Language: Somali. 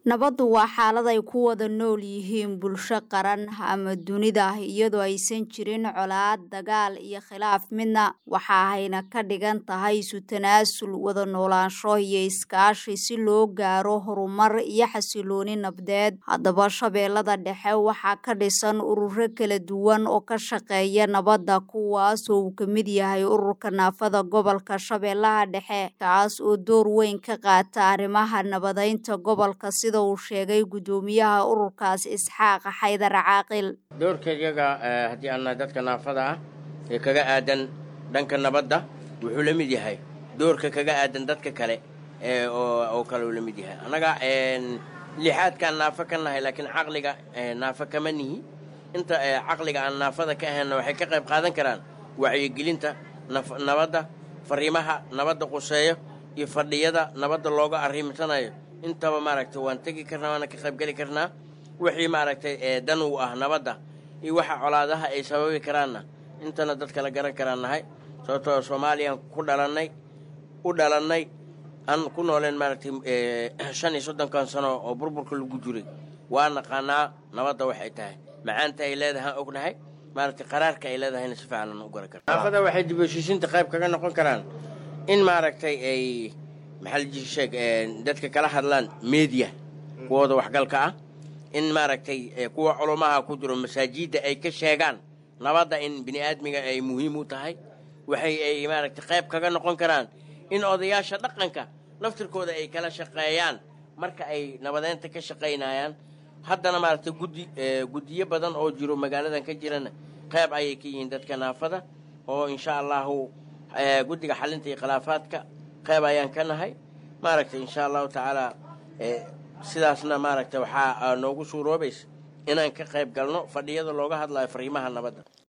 nabaddu waa xaalad ay ku wada nool yihiin bulsho qaran ama dunida iyadoo aysan jirin colaad dagaal iyo khilaaf midna waxa ayna ka dhigan tahay isu tanaasul wada noolaansho iyo iskaashi si loo gaaro horumar iyo xasilooni nabdeed haddaba shabeellada dhexe waxaa ka dhisan ururo kala duwan oo ka shaqeeya nabadda kuwaas oo uu ka mid yahay ururka naafada gobolka shabeellaha dhexe kaas oo door weyn ka qaata arrimaha nabadeynta gobolka sida uu sheegay guddoomiyaha ururkaas isxaaq xaydar caaqil doorka iyaga haddii aan nahay dadka naafada ah ee kaga aadan dhanka nabadda wuxuu la mid yahay doorka kaga aadan dadka kale oo kale uu la mid yahay annaga lixaadkaan naafo ka nahay laakiin caqliga naafo kama nihi inta caqliga aan naafada ka ahaynna waxay ka qayb qaadan karaan wacyigelinta nabadda fariimaha nabadda quseeyo iyo fadhiyada nabadda looga arrimsanayo intaba maaragtay waan tegi karnaa waana ka qaybgeli karnaa wixii maaragtay dan uu ah nabadda iyo waxa colaadaha ay sababi karaanna intana dadka la garan karaan nahay sababtoo soomaaliyaan ku dhalannay u dhalannay aan ku nooleen maaragtay shan iyo soddonkan sano oo burburka lagu jiray waa naqaanaa nabadda waxay tahay macaanta ay leedahay aan ognahay maaragtay qaraarka ay leedahayna si fiican aan u garan karna naafada waxay dib heshiisiinta qayb kaga noqon karaan in maaragtay ay maxaalisheeg dadka kala hadlaan media kuwooda waxgalka ah in maaragtay kuwa culumaha ku jiro masaajidda ay ka sheegaan nabadda in bini aadmiga ay muhiim u tahay waxay ay maaragtay qayb kaga noqon karaan in odayaasha dhaqanka laftirkooda ay kala shaqeeyaan marka ay nabadeynta ka shaqaynayaan haddana maaragtay guddi guddiyo badan oo jiro magaaladan ka jirana qayb ayay ka yihiin dadka naafada oo insha allahu guddiga xalinta iyo khilaafaadka qayb ayaan ka nahay maaragtay insha allahu tacaala sidaasna maaragtay waxaa noogu suuroobaysa inaan ka qayb galno fadhiyada looga hadlayo fariimaha nabadda